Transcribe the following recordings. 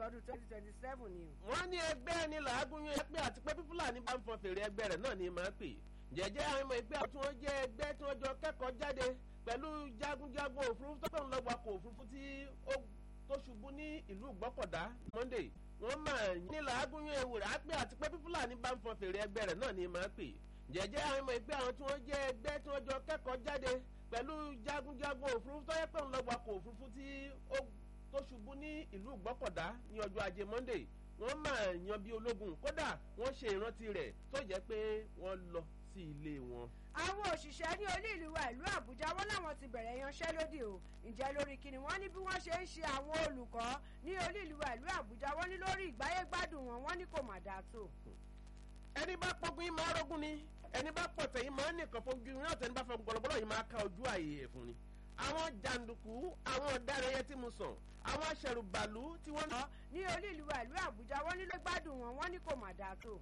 ọdún twenty twenty seven ni o. wọ́n ní ẹgbẹ́ ni làágùn yẹn pé àti pé fúlàní bá ń fọn fèrè ẹgbẹ́ rẹ̀ náà ni màá pè jẹ́jẹ́ àwọn ọmọ ẹgbẹ́ tí wọ́n jẹ́ ẹgbẹ́ tí wọ́n jọ kẹ́kọ̀ọ́ jáde pẹ̀lú jagunjagun òfurufú tó ń lọ wakọ̀ òfurufú tí ó tó ṣubú ní ìlú gbọ́kọ̀dá monday wọ́n máa ní làágùn yẹn ewúrẹ́ á pé àti pé fúlàní bá ń fọn fèrè ẹgbẹ́ rẹ̀ náà ni màá pè jẹ́jẹ́ àwọn ọmọ ẹgbẹ́ àwọn tí wọ́n jẹ́ ẹgbẹ́ tí wọ́n jọ kẹ́kọ̀ọ́ jáde pẹ̀lú jagunjagun òfurufú tó yẹ pé ń lọ wakọ̀ òfurufú tí ó tó ṣubú ní ìlú gbọ́kọ̀dá ní ọjọ́ ajé monday wọ́n máa yan bí ológun kódà wọ́n ṣe ìrántí rẹ̀ tó jẹ́ pé wọ́n lọ sí ilé wọn. àwọn òṣìṣẹ́ ní olú ìlú wa ìlú àbújá wọn làwọn ti bẹ̀rẹ̀ yanṣẹ́lódì o ǹjẹ́ lórí kíni wọ́n ní bí wọ́n ṣe ń ṣe àwọn olùkọ́ ní olú ìlú wa ìlú àbújá wọ́n ní lórí ìgbáyégbádùn wọn wọ́n ní kò mà dáa tó. ẹni bá pọ́gun yìí máa rógún ni ẹni bá pọ̀tẹ̀ yìí máa nìkan fojú yìí náà tẹni bá fọ gbọlọgbọlọ yìí máa ka ojú ààyè ẹ̀ fún ni. àwọn jàǹdùkú àwọn ọ̀daràn yẹn tí mo sàn àwọn aṣẹ̀rùbàlú tí wọ́n. ní olú ìlú wa ìlú àbújá wọ́n ní ló gbádùn wọn wọ́n ní kò mà dáa tó.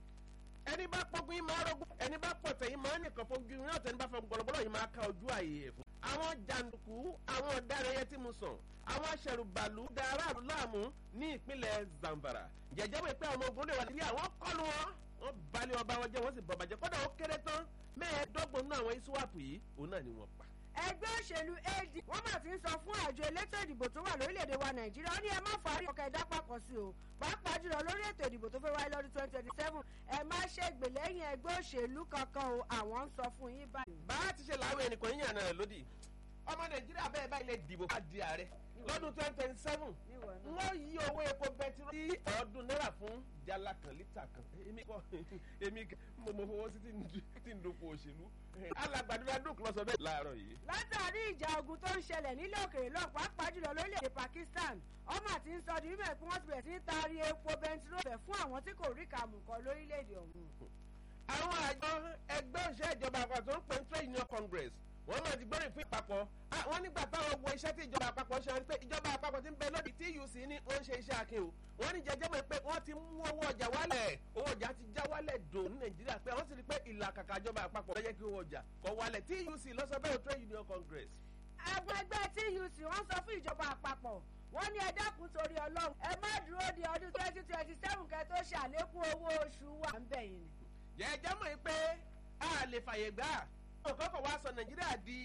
ẹni bá pọ́gun yìí máa rógún ẹni bá pọ̀tẹ̀ yìí máa nìkan fojú yìí náà tẹni bá fọ gbọlọgbọlọ yìí máa ka ojú ààyè ẹ̀ fún. àwọn jàǹdùkú àwọn ọ̀daràn yẹn tí mo sàn àwọn aṣẹ̀rùbàlú da aráàlú láàmú ní ìpínlẹ̀ zamfara jẹjẹ wípé pé ọmọ ogun lè wà nílé àwọn kọlu wọn wọn balẹ̀ ọba wọn jẹ́ wọ́n sì bọ̀ bàjẹ́ kọ́dà ó kéré tán mẹ́ẹ̀ẹ́dọ́gbọ̀n náà àwọn iswap yìí òun náà ni wọ́n pa. ẹgbẹ́ òṣèlú ad wọ́n mà ti ń sọ fún àjọ elétò ìdìbò tó wà lórílẹ̀‐èdè wa nàìjíríà ó ní ẹ má fàárí ọkọ̀ ẹ̀dá papọ̀ sí o pàápàá jùlọ lórí ètò ìdìbò tó fẹ́ wáyé lọ́dún twenty twenty seven ẹ má ṣègbè lẹ́yìn ẹgbẹ́ òṣèlú kankan o àwọn ń sọ fún yín báyìí. bá a ti ṣe làwọn ẹnìkan yín yànnà rẹ̀ lódì ọmọ nàìjíríà bẹ́ẹ̀ báyìí lè dìbò ká di ààrẹ lọ́dún twenty twenty seven wọ́n yí owó epo bẹtiró sí ọdún náírà fún jala kan lítà kan èmi kọ́ èmi mo mo fowó sí tí ń dopò òṣèlú alàgbàdúrà dùn lọ sọ bẹ́ẹ̀ láàárọ̀ yìí. látàrí ìjà ogun tó ń ṣẹlẹ̀ nílé òkèèrè lọ pàápàá jùlọ lórílẹ̀‐èdè pakistan ọmọ àti ń sọ di mímọ̀ pé wọ́n ti bẹ̀rẹ̀ sí ní taari epo bẹntiró bẹ̀ fún àwọn tí kò rí kàmù kan lórílẹ̀‐èdè ọ̀hún. àwọn àjọ ẹgbẹ́ òṣèlú ìjọba àpapọ̀ tó ń pè ní trade union congress wọ́n máa ti gbọ́rìn fún ìpapọ̀ wọ́n nígbà táwọn wo iṣẹ́ tí ìjọba àpapọ̀ ṣe wọn pé ìjọba àpapọ̀ ti ń bẹ lórí tuc ní wọ́n ń ṣe iṣẹ́ akin o wọ́n ní jẹjẹ́ mọ̀ pé wọ́n ti mú owó ọjà wálẹ̀ owó ọjà ti já wálẹ̀ dò ní nàìjíríà pé wọ́n sì rí pé ìlà kàkà ìjọba àpapọ̀ lọ́jẹ́ kí owó ọjà kọ́ wálẹ̀ tuc lọ́sọ̀bẹ̀rẹ̀ trade union congress. àwọn ẹgbẹ́ tuc wọ́n sọ fún ìjọba àpapọ̀ wọ́n ní ẹ dákun torí ọlọ́run ẹ má dúró di ọdún twenty twenty seven kẹ́ tó ṣàlékún owó oṣù wa ń bẹ̀yìn ni. jẹ́jẹ́ mọ̀ pé a lè fàyè gbà òkòkò wa sọ nàìjíríà di.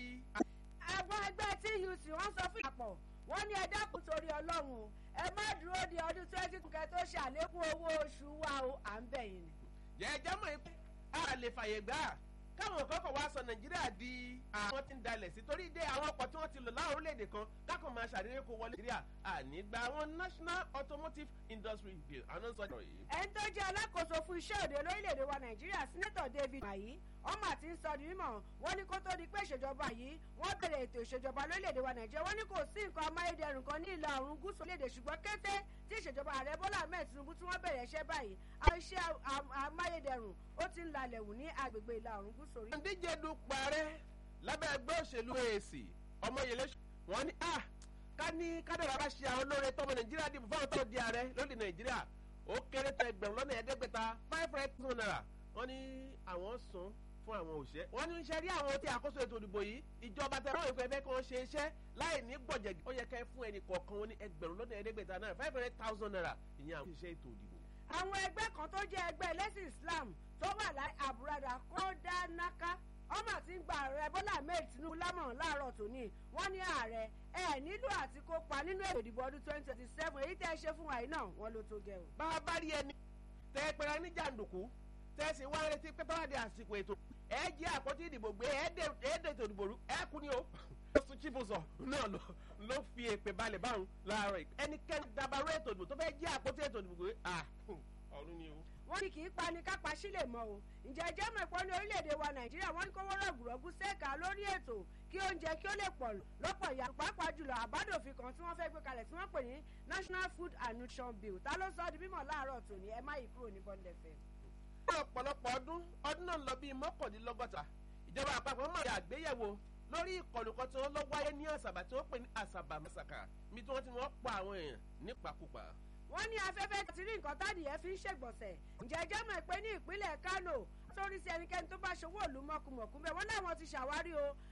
àwọn ẹgbẹ́ tuc wọ́n sọ fún ìpapọ̀ wọ́n ní ẹ dákun torí ọlọ́run o ẹ má dúró di ọdún twenty kẹ́ tó ṣàlékún owó oṣù wa o à ń bẹ̀yìn ni. jẹ́jẹ́ mọ̀ pé a lè fàyè gbà káwọn òkòkò wa sọ nàìjíríà di àwọn tí ń dalẹ̀ sí torí dé àwọn ọkọ̀ tí wọ́n ti lò láwọn orílẹ̀-èdè kan kákan máa ṣàdédé kó wọlé nàìjíríà ànígbà àwọn national automotive industry bill àwọn sọ ọ̀rọ̀ yìí. ẹni tó jẹ́ alákòóso fún iṣẹ́ òde lórílẹ̀‐èdè wa nàìjíríà sínátọ̀ david mayi ọmọ àti ń sọ di mímọ̀ wọ́n ní kó tó di pé ìṣèjọba yìí wọ́n bẹ̀rẹ̀ ètò ìṣèjọba lórílẹ̀‐èdè wa nàìjíríà wọ́n ní kò sí nǹkan amáyédẹrùn kan ní ìlà oòrùn gúúsù orílẹ̀‐èdè ṣùgbọ́n kété tí ìṣèjọba ààrẹ bọ́lá ahmed tinubu tí wọ́n bẹ̀rẹ̀ iṣẹ́ báyìí iṣẹ́ amáyédẹrùn ó ti ń lalẹ̀ wù ní agbègbè ìlà oòrùn gúúsù orílẹ̀. díje dupò ààrẹ lábẹ́ ẹgbẹ́ òṣèlú èsì ọmọyẹlẹ wọn ni ah ká ní kádàrà bá ṣe àwọn olóore tọmọ nàìjíríà dìbò fáwọn tó di ààrẹ lóde nàìjíríà ó kéré tó ẹgbẹ̀rún lọ́nà ẹ̀ẹ́dẹ́gbẹ̀ta five hundred thousand naira wọ́n ní àwọn sùn fún àwọn òṣẹ́ wọ́n ní iṣẹ́ rí àwọn tí àkóso ètò ìdìbò yìí ìjọba tẹ̀wọ́n ìfẹ́ fẹ́ kí wọ́n ṣe iṣẹ́ láì ní gbọ̀jẹ̀ ó yẹ kẹ́ fún ẹnì kọ̀ọ̀kan wọn ní ẹgbẹ̀rún lọ́nà ẹ̀ẹ́dẹ́gbẹ̀ta náírà five hundred thousand naira ìyẹn àwọn òṣìṣẹ́ ètò ìdìbò. àwọn ẹgbẹ́ kan tó jẹ́ ẹgbẹ́ ẹlẹ́sìn islam tó wà láì àbúradà kọ́ńdánáká ọmọ àti ń gba ààrẹ bọ́lá ahmed tinubu lámọ̀ràn láàárọ̀ tòní wọ́n ní ààrẹ ẹ nílò àti kópa nínú ètò ìdìbò ọdún twenty twenty seven èyí tẹ́ ẹ ṣe fún wa yìí náà wọ́n ló tó gẹ̀ o. bá a bá rí ẹni tẹ ẹ pẹ̀lú ní jàǹdùkú tẹ ẹ sì wá retí pé tọ́wádìí àsìkò ètò ẹ jẹ́ àpótí ìdìbò gbé ẹ dé ètò ìdìbò rú ẹ kú ni o. oṣù chibuzo náà ló fi èpè balẹ̀ báwọn láàárọ̀ ẹnikẹ́ni dabarú ètò ìdìbò tó fẹ́ jẹ́ àpótí ètò ìdìbò gbé ọ̀run ni o wọ́n ní kì í pani kápá sílẹ̀ mọ́ o ǹjẹ́ jẹ́ mọ̀ ẹ̀pọ́ ní orílẹ̀-èdè wa nàìjíríà wọ́n ní kó wọ́n rọ̀gùrọ̀gù sẹ́ẹ̀ka lórí ètò kí oúnjẹ kí ó lè pọ̀ lọ́pọ̀ ìyá pàápàá jùlọ àbádòfin kan tí wọ́n fẹ́ gbé kalẹ̀ tí wọ́n pè ní national food and nutrition bill ta ló sọ ọ́ di mímọ̀ láàárọ̀ tòní ẹ má yí kúrò ní bọ́ńdẹ̀fẹ́. ní ọ̀pọ̀lọpọ̀ ọdún ọdún náà lọ bíi mọ́kàndínlọ́gọ́ta ìjọba àpapọ̀ máa ṣe àgbéyẹ̀wò lórí ìkọlù kan tí wọ́n lọ wáyé ní àṣàbà tí wọ́n pè ní àṣàbà masaka mi tí wọ́n ti wọ́n pa àwọn èèyàn nípakúpa wọ́n ní afẹ́fẹ́ ti rí nǹkan tádìyẹ fi ń ṣègbọ̀nsẹ̀ ǹjẹ́ jẹ́ mọ̀ pé ní ìpínlẹ̀ kánò sórí sí ẹnikẹ́ni tó bá ṣòwò òlu mọ̀kùmọ̀kù bẹ́ẹ̀ wọ́n láwọn ti ṣàwárí o